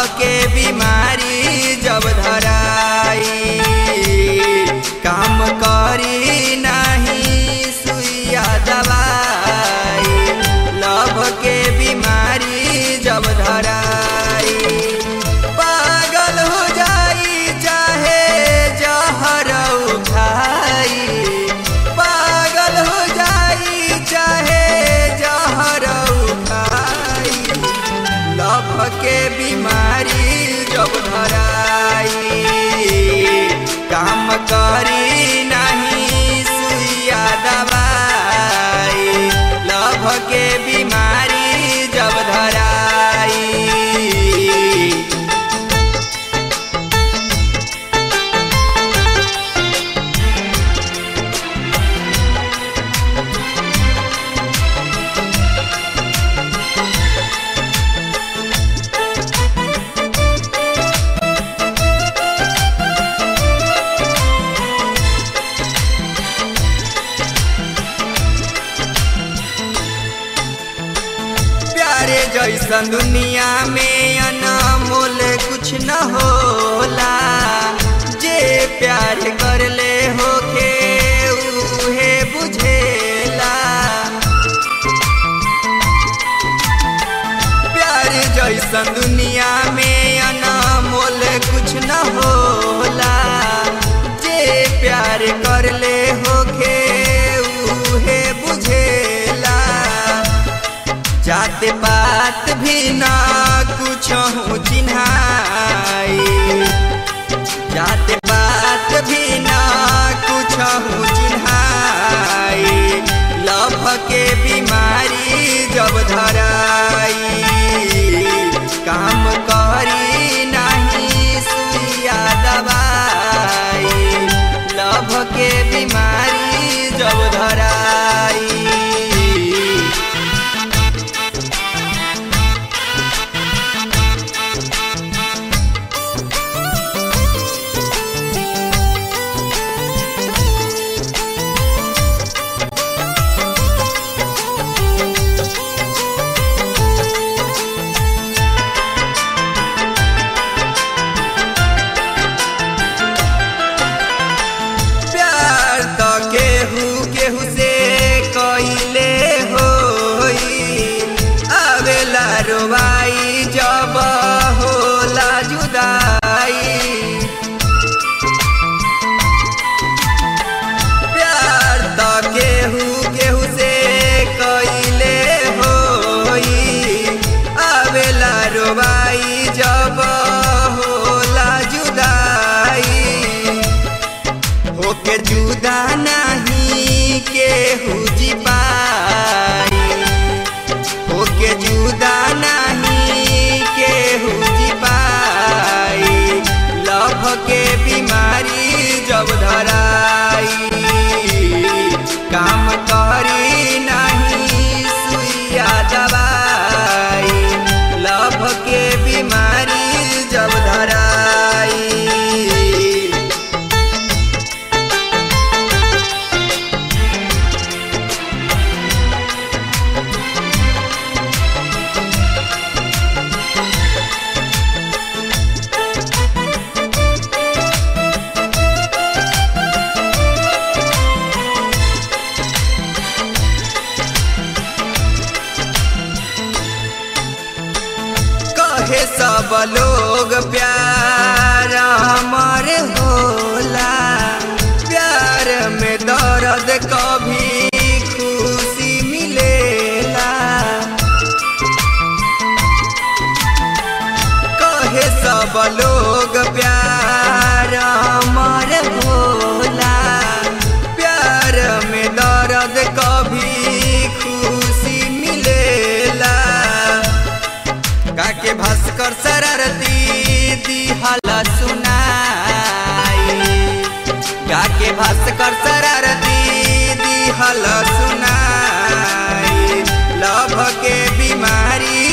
के बीमारी जब धराई काम करी नहीं सुइया दवाई लभ के बीमारी जब धराई पागल हो जाई चाहे जहर उठाई पागल हो जाई चाहे जहर उठाई लभ के बीमारी जब धराई काम करी नहीं सुइया दवाई लभ के बीमारी जब धराई प्यारे जैसन दुनिया में अनमोल कुछ न होला जे प्यार कर ले होके उहे बुझेला प्यार जैसन दुनिया में अनमोल कुछ न होला जे प्यार कर ले होके उहे बुझेला जात पात भी ना कुछ चिन्हाई जात पात भी ना कुछ चिन्हाई लभ के बीमारी जब धराई काम करी नहीं सुइया दवाई लभ के बीमारी जब धराई प्यार तो केहू केहू से कइले होई आवेला रोवाई जब होला जुदाई प्यार तो केहू केहू से कइले होई आवेला रोवाई जब होला जुदाई होके जुदा नहीं केहू जी पाई होके जुदा नहीं केहू जी पाई लभ के बीमारी जब धराई काम करी नहीं सुइया दवाई लभ के बीमारी जब धराई कहे सब लोग प्यार हमर होला प्यार में दर्द कभी खुशी मिलेला कहे सब लोग प्यार हमर होला प्यार में दर्द कभी खुशी मिलेला काके भास्कर शरारती दिहला सुनाई काके भास्कर शरारती दिहला सुनाई लभ के बीमारी